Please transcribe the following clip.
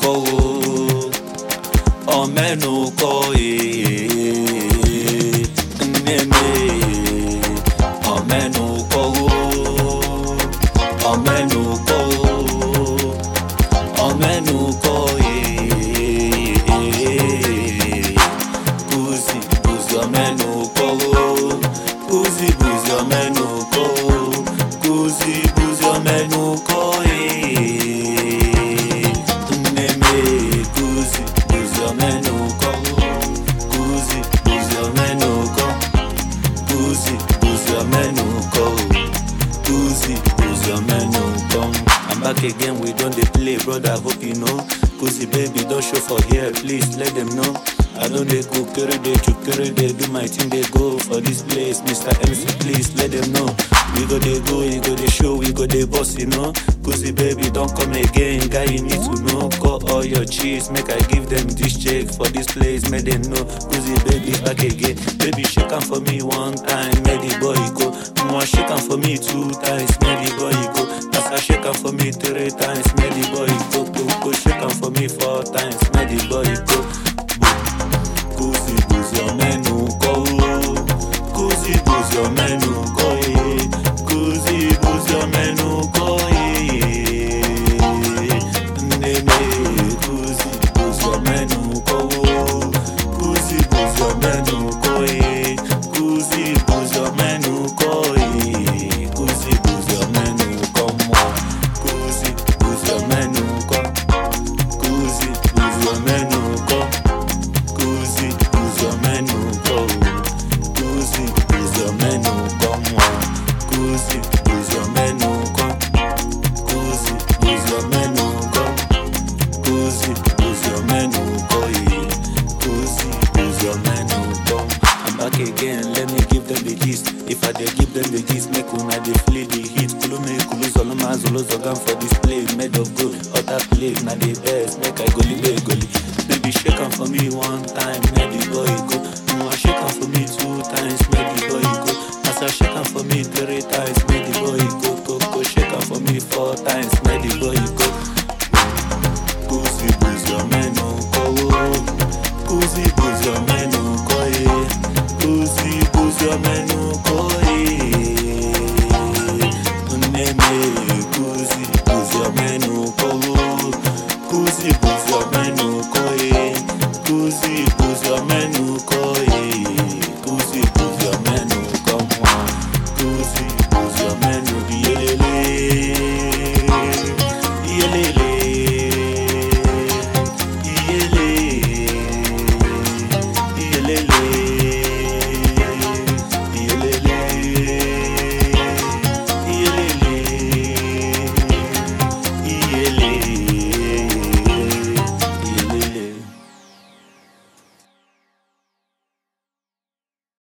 kọ́ o ọmẹ́nu kọ́ ee nneme ọmẹ́nu kọ́ o ọmẹ́nu kọ́ o ọmẹ́nu kọ́ ee kùsì kùsì ọmẹ́nu kọ́ o kùsì kùsì ọmẹ́nu kọ́ o kùsì kùsì ọmẹ́nu kọ́ ee nneme kùsì kùsì ọmẹ́nu kọ́ o kùsì kùsì ọmẹ́nu kọ́ kùsì kùsì ọmẹ́nu kọ́ o kùsì kùsì ọmẹ́nu kọ́. I'm back again, we don dey play, brother, hope you know. Kùsì baby don show for here, please let them know. I don dey go kere dey to kere dey do my thing dey go for this place. Mr. MC, please let them know. We go dey go, we go dey show, we go dey boss, you know. Kùsì baby don come again, guy you need to know. Call all your cheese, make I give them this check for this place, make them know. Kùsì baby back again, baby shake am for me one time, make the boy go. Mwa shake am for me two times, make the boy go. As I shake am for me three times, make the boy go. Go go shake am for me four times, make the boy go. Kùsì kùsì ọmẹ́nu kọ́ o, kùsì kùsì ọmẹ́nu kọ́ e, kùsì kùsì ọmẹ́nu kọ́ e. Nneme kùsì kùsì ọmẹ́nu kọ́ o, kùsì kùsì ọmẹ́nu kọ́ e, kùsì kùsì ọmẹ́nu kọ́ e, kùsì kùsì ọmẹ́nu kọ́ mọ́, kùsì kùsì ọmẹ́nu kọ́, kùsì kùsì ọmẹ́nu kọ́. Kuzi, kuzi ọmẹ́nu kọ́ o. Kuzi, kuzi ọmẹ́nu kọ́ mọ́. Kuzi, kuzi ọmẹ́nu kọ́. Kuzi, kuzi ọmẹ́nu kọ́. Kuzi, kuzi ọmẹ́nu kọ́ yìí. Kuzi, kuzi ọmẹ́nu kọ́. I'm back again, let me give them the gist. If I dey give them the gist, make una dey feel the heat. Kulu me kulu zoloma zolo zogan for this place, made of gold. Other place na the best, make I goli be goli. Baby shake am for me one time, make the boy go. Mwa shake am for me two times, make the boy go. As I shake am for me three times,